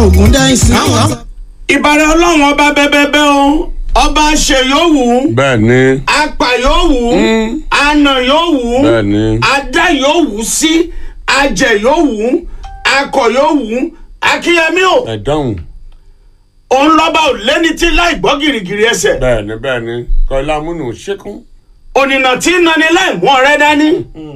ògùn dáìsí. àwọn ìbàrẹ̀ ọlọ́run ọba bẹ́bẹ́bẹ́ o ọba ṣe yóò wù ú bẹ́ẹ̀ ni apà yóò wù ú àna yóò wù ú bẹ́ẹ̀ ni adá yóò wù ú sí ajẹ yóò wù ú akọ yóò wù ú akínyẹmí o ẹ dáhùn òun lọ́ba ò lẹ́ni tí láì gbọ́ gìrìgìrì ẹsẹ̀ bẹ́ẹ̀ ni bẹ́ẹ̀ ni kọ́lá múnú ṣẹ́kùn ònìnà tí ń nani láì mú ọ̀rẹ́ dání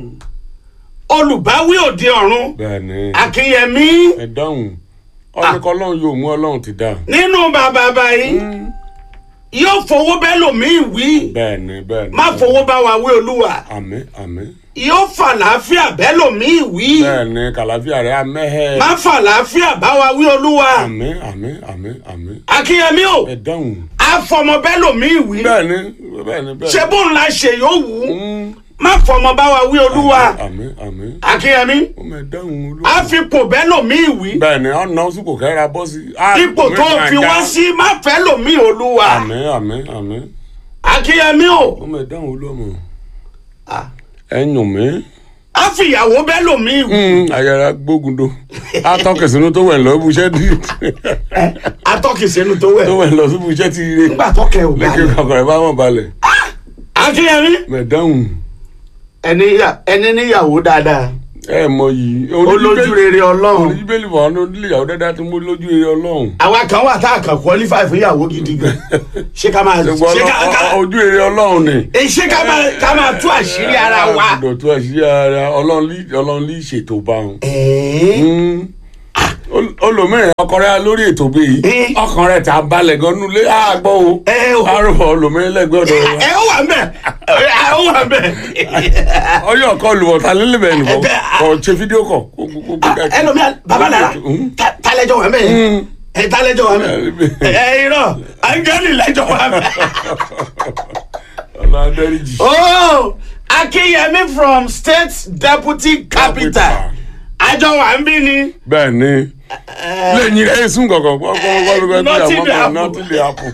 olùbáwí òde ọ̀run bẹ́ẹ̀ ni akínyẹmí ẹ dáhùn ọ̀nìkan ọlọ́run yóò mú ọlọ́run ti dá nínú bàbá báyìí yóò fowó bẹ́ẹ̀ lòmíì wí bẹ́ẹ̀ ni bẹ́ẹ̀ ni má fowó bá wa wí olúwa àmín àmín yóò fàlàáfíà bẹ́ẹ̀ lòmíì wí bẹ́ẹ̀ ni kàlàfíà rẹ̀ amẹ́hẹ́ má fàlàáfíà bá wa wí olúwa àmín àmín àmín àmín akínyẹmí o ẹ dáhùn àfọmọ bẹ́ẹ̀ lòmíì wí bẹ́ẹ̀ ni bẹ́ẹ̀ ni bẹ́ẹ̀ ṣé bóun la ṣe yóò wù ú Mm. má fọmọ bá wa wí olúwa àmín àmín àmín akínyẹmí ó mẹ dáhùn olú. àfipò bẹ́ẹ̀ lòmíì wí bẹ́ẹ̀ ni ọ̀nà sípò kẹ́ra bọ́ sí. ipò tó fi wá sí má fẹ́ lòmíì olúwa àmín àmín àmín akínyẹmí o ó mẹ dáhùn olú ọmọ. Ah. ẹ yùn mí. àfìyàwó bẹ́ẹ̀ lòmíì wí ayára gbógun do atọ́kẹ̀sínú tó wẹ̀ lọ ibùsẹ́ tí atọ́kìsẹ́nu tó wẹ̀ tó wẹ̀ lọ sí ibùsẹ́ tí ire nígbà tọ́kẹ́ ò lẹ́kẹ̀ balẹ̀ kọ̀ọ̀kan ẹ̀ bá wọn balẹ̀. akínyẹmí mẹ dáhùn ẹni yà- ẹni níyàwó dáadáa ẹ mọ yìí. olójú rere ọlọ́run oníbẹ̀lì fún àwọn onílé-ìyàwó dáadáa tí mo lójú rere ọlọ́run. àwa kan wà tá a kàn qualify fún ìyàwó gidi gan ṣé ká máa ṣùgbọ́n ṣé ká ká ojú rere ọlọ́run ni. eh, ṣé ká máa ká máa tú àṣírí ara wa. àgùdọ̀ tó àṣírí ara ọlọ́run lí- ọlọ́run lè ṣètò bá wọn. ẹ̀ẹ́ olùmíràn ọkọ rẹ lórí ètò bí yìí Eh. ọkàn rẹ ta balẹ̀ gan nulẹ̀ àgbọ̀ o ẹ o arúgbó olùmíràn lẹ́gbẹ̀ẹ́ ọ̀dọ̀ wa ẹ ó wà mbẹ ẹ ó wà mbẹ ọyọ ọkọ olùwọ̀ta lélẹ̀bẹ̀ nìbọn Ẹ bẹ́- kọ ṣe fídíò kọ kó kó kó kó ká- ẹlòmíà babalára Mm. talẹjọ wà mbẹ ẹ talẹjọ wà mbẹ ẹ irọ́ angeli lẹjọ wà mbẹ. ọ̀nà adẹ́rìjì. oh akínyẹmí from state deputy capital Capital. àjọ wà ń bí ni. bẹ́ẹ̀ ni lẹ́yìn rẹ̀ sùn kọ̀kọ̀ gbọ́gbọ́gbọ́ Nothing dey happen. nọ́ọ̀tì lè hapun.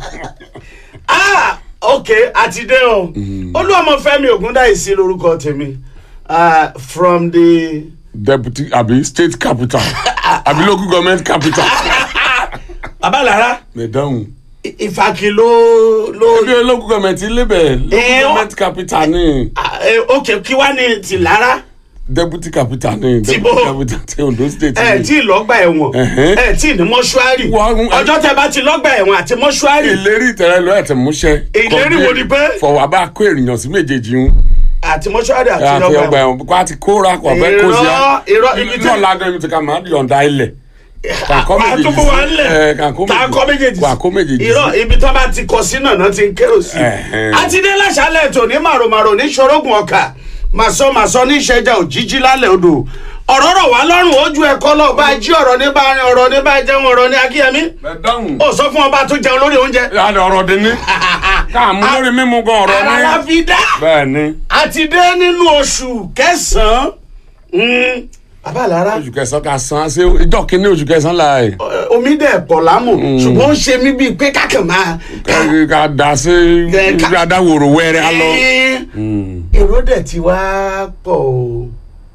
ah ok àti dé o olúwọmọfẹmi ògúndáìsí lorúkọ tèmi ah, from the deputy àbí state capital àbí local government capital. babalára mẹ̀dáhùn. ìfàkì ló ló ebi local government lébẹ̀ local Eh, ó- government capital ni. ah, eh, ok kí wá ní tìlára deputy capital ní Tí deputy bó- capital ti ondo state ẹ ní. tí lọ́gbà ẹ̀wọ̀n Ẹ̀hẹ́n. ẹ tí ní mọ́ṣúárì Wọ́n- ọjọ́ tẹ bá ti lọ́gbà ẹ̀wọ̀n àti mọ́ṣúárì ìlérí ìtẹ̀rẹ́ lọ ẹ̀tẹ̀ múṣẹ́. Ìlérí wo ni pé? fọwọ́ bá kó ènìyàn sí méjèèjì ń. àti mọ́ṣúárì àti àti lọ́gbà ọgbà ẹ̀wọ̀n ẹ̀wọ̀n kó a ti kóra kó ọbẹ̀ kó sí a. irọ́ irọ́ ibi tí náà ládùn ibi tí ká máa yọ̀ǹda ilẹ̀. kàkọ́ máa tó kó wa ńlẹ̀ ẹ̀, kàkó tá a kọ́ méjèèjì kó a kó méjèèjì sí. irọ́ ibi tó bá ti kọ sí náà náà ti ń kérò sí Ẹ̀hẹ́n. àti dé láṣálẹ̀ tó ní màròmàrò ní ṣorógùn ọkà màsọ màsọ ní ìṣẹ́jà òjijì lálẹ́ odò ọ̀rọ̀ rọ̀ wá lọ́rùn ojú ẹ̀kọ́ lọ bá jí ọ̀rọ̀ ní bá rin ọ̀rọ̀ ní bá jẹun ọ̀rọ̀ ní akíyẹmí mẹ̀dáhùn. ó sọ fún ọba tó jẹun lórí oúnjẹ yàrá ọ̀rọ̀ dín ní. káàmú lórí mímú gan ọ̀rọ̀ ara la ní. fi dá bẹ́ẹ̀ ni àti dé nínú oṣù kẹsàn-án Mm, bàbá lára oṣù kẹsàn-án ká san ṣé ìjọ kínní oṣù kẹsàn-án la ẹ̀. ọ, omi dẹ̀ pọ̀ lámù ṣùgbọ́n ó ń ṣe mí bíi pé kákan máa ká- ká da sí Ẹ, ká- ká da wòrò wẹ́rẹ́ á lọ. Ẹ́, èrò dẹ̀ ti wá pọ̀ o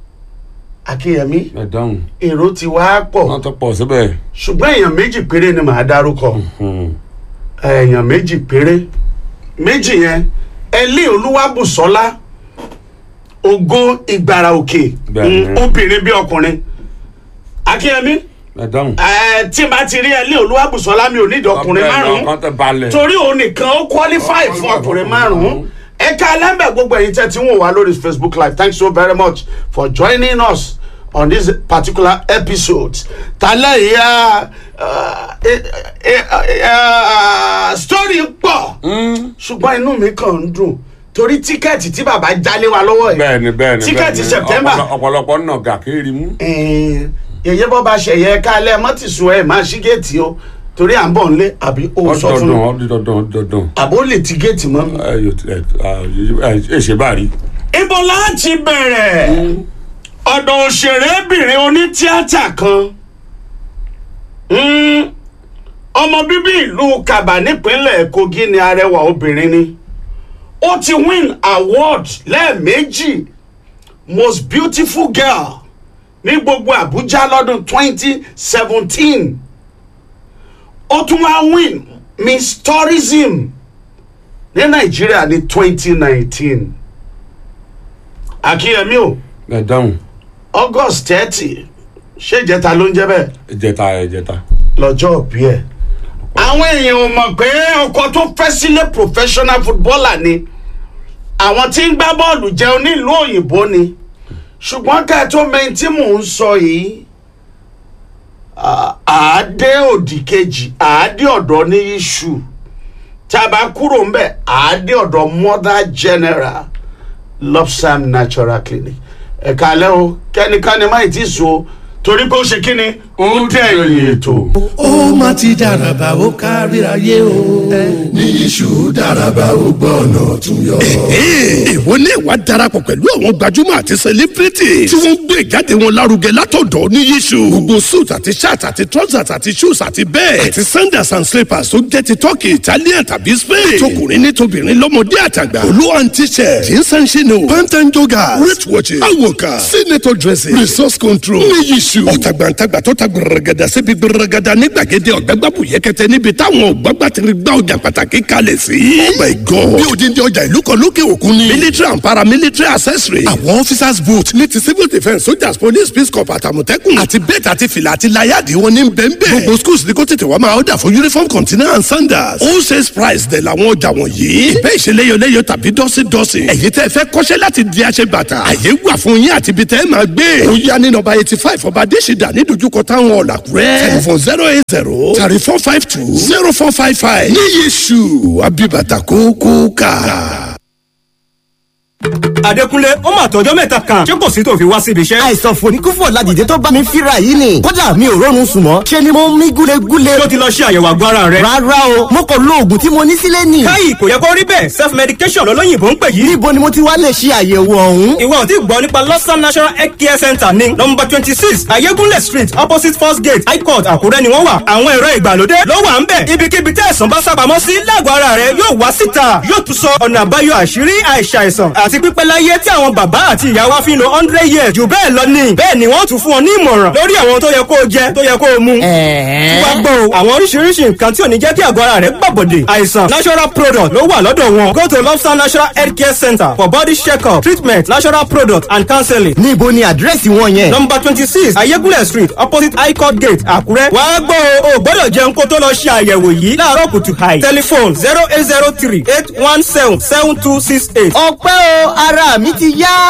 akínyẹmí mẹ̀dáhùn. èrò ti wá pọ̀ wọ́n tó pọ̀ síbẹ̀. ṣùgbọ́n èèyàn méjì péré ni màá dárúkọ èèyàn méjì péré méjì yẹn ẹlí olúwàbùsọ́lá ògo ìgbàrà òkè Bẹ́ẹ̀ni. Mm, obìnrin bí ọkùnrin akínyẹmí mẹ̀dáhùn. ẹ, tí n bá ti rí ẹlí olúwàbùsọ́lá mi ò nídìí ọkùnrin márùn-ún ọkàn tẹ balẹ̀. torí òun nìkan ó qualify fún ọkùnrin márùn-ún ẹ̀ka ẹlẹ́mbẹ̀ gbogbo ẹ̀yin tẹ́ tí ń wò wá lórí facebook live thanks so very much for joining us on this particular episode tálẹ̀ ìyá story pọ̀ ṣùgbọ́n inú mi kàn ń dùn torí tíkẹ́ẹ̀tì tí bàbá jálé wa lọ́wọ́ yìí bẹ́ẹ̀ni bẹ́ẹ̀ni tíkẹ́ẹ̀tì bẹ́ẹ̀ni. september Ọ̀pọ̀lọ- ọ̀pọ̀lọpọ̀ nà gà kéèrè mú. ẹ̀ẹ́n, yèyé bọ́ bá ṣẹ̀yẹ kálẹ̀ mọ́tìsùn ẹ̀ máa ṣí géètì o torí à ń bọ̀ nílé àbí o sọ fún mi ọdọọdún ọdọọdún ọdọọdún. àbó lè ti géètì mọ́ mi. ẹ yóò ẹ ẹ ẹ ṣe bá rí. ibo láti bẹ̀rẹ̀ ọ̀dọ̀ òṣèrébìnrin onítíátà kan Mm, ọmọ bíbí ìlú kaba nípínlẹ̀ kogi ni arẹwà obìnrin ni ó ti win award lẹ́ẹ̀mejì most beautiful girl ní gbogbo àbújá lọ́dún twenty seventeen ó tún wá win miss tourism ní nàìjíríà ní twenty nineteen akínyẹmí o ẹ dáhùn august thirty ṣé ìjẹta ló ń jẹ bẹ́ẹ̀ ẹjẹta ẹjẹta. lọ́jọ́ òbí ẹ̀. àwọn èèyàn ò mọ̀ pé ọkọ tó fẹ́ sílé professional footballer ni àwọn tí ń gbá bọ́ọ̀lù jẹun nílùú òyìnbó ni ṣùgbọ́n ká ẹ tó mẹ́rin tí mò ń sọ yìí à- àádé òdì kejì àádé ọ̀dọ́ ní iṣu tá a bá kúrò ń bẹ̀ àádé ọ̀dọ́ mother general lopsam natural clinic ẹ̀ka alẹ́ o kẹ́nikẹ́ni má ì tí so torí pé ó ṣe kí ni ó dẹ̀yìn ètò. ó má ti dàràbà ó kárí ayé o. ní iṣu dáraba ó gbọ́ ọ̀nà tún yọ. ìwọ ní ìwà darapọ̀ pẹ̀lú àwọn gbajúmọ̀ àti sẹlẹ́bírìtì tí wọ́n ń gbé ìjáde wọn lárugẹ látọ̀dọ̀ ní yíṣu. gbogbo suit àti shirt àti trousers àti shoes àti bẹ́ẹ̀ àti sandals and slippers tó jẹ́ ti turkey italian tàbí spain. tọkùnrin ní tobìnrin lọ́mọdé àtàgbà. olú and t-shirt jeans and chino pant and joggers wrist watches awoka senator dresses resource control ní yíṣu. ọ̀tàgbàǹtàgbà tó ta gbẹrẹgẹdà síbi gbẹrẹgẹdà ní gbàgede ọ̀gbẹ́gbàbù yẹkẹtẹ níbi táwọn ọ̀gbàgbà ti gbá ọjà pàtàkì kalẹ̀ sí. oh my god bí odindi ọjà ìlú kan lókè òkun ni. military and paramilitary accessory. àwọn officers boot ní ti civil defence soldiers police peace corps àtàmọ̀tẹ́kùn. àti bẹ́ẹ̀ àti fìlà àti láyàdì wọn ní bẹ́ẹ̀nbẹ́ẹ̀. gbogbo schools ní kó tètè wá máa ọ̀dà fún uniform container and sandals. all sales price dẹ̀ làwọn ọjà wọ̀nyí. ìbẹ́ ìṣeléyọléyọ tàbí dọ́sídọ́sí. ẹ̀yin tẹ́ fẹ́ kọ́ṣẹ́ láti di aṣẹ bàtà. àyè wà fún yín àti ibi tẹ́ ẹ máa gbé. ó yá ní nọ́mbà eighty five ọba adésìdá ní dojúkọ táwọn ọ̀làkúrẹ́. telephone zero eight zero thirty four five two zero four five five. ní yéṣu abibata kókó ká. Adékúnlé ó mà tọjọ́ mẹ́ta kan ṣé kò sí tó fi wá síbi iṣẹ́. àìsàn fòníkúfò ládìde tó bá mi fíra yìí ni kódà mi ò rọrùn sùn mọ́ ṣe ni mo ń mí gúlegúle. tó ti lọ ṣe àyẹ̀wò àgọ́ ara rẹ̀. rárá o mo kò lo oògùn tí mo ní sílé nì. káyì kò yẹ kó rí bẹ́ẹ̀ self medication lọ́lọ́yìnbó ń pè yìí. níbo ni mo ti wá lè ṣe àyẹ̀wò ọ̀hún. ìwọ ò tí gbọ́ nípa lọ́sàn national health care center ní nọmba twenty six ayégúnlẹ̀ street opposite first gate high court àkúrẹ́ ni wọ́n wà. àwọn ẹ̀rọ ìgbàlódé ló wà ń bẹ̀. ibikíbi tí àìsàn bá sábàámọ́ sí lágọ̀ọ́ ara rẹ̀ yóò wá síta yóò tún sọ ọ̀nà àbáyọ àṣírí àìsàìsàn àti pípẹ́ láyé tí àwọn bàbá àti ìyá wa fi ń lo hundred years jù bẹ́ẹ̀ lọ ni. bẹ́ẹ̀ ni wọ́n tún fún ọ ní ìmọ̀ràn lórí àwọn tó yẹ kó o jẹ tó yẹ kó o mu. wá gbọ́ o àwọn oríṣiríṣi nǹkan tí ò ní jẹ́ kí àgọ́ ara rẹ̀ gbàbọ̀dè. àìsàn natural product ló wà lọ́dọ̀ wọn. go to lobster natural health care center for body check-up treatment natural product and counseling. níbo ni àdírẹ́sì wọn yẹn. number twenty six ayégúnlẹ̀ street opposite high court gate àkúrẹ́. wá gbọ́ o ò gbọ́dọ̀ jẹun kó tó lọ ṣe àyẹ̀wò yìí láàárọ̀ kùtù hàì. telephone zero eight zero three eight one seven seven two six eight. ọpẹ́ o ara mi ti yá.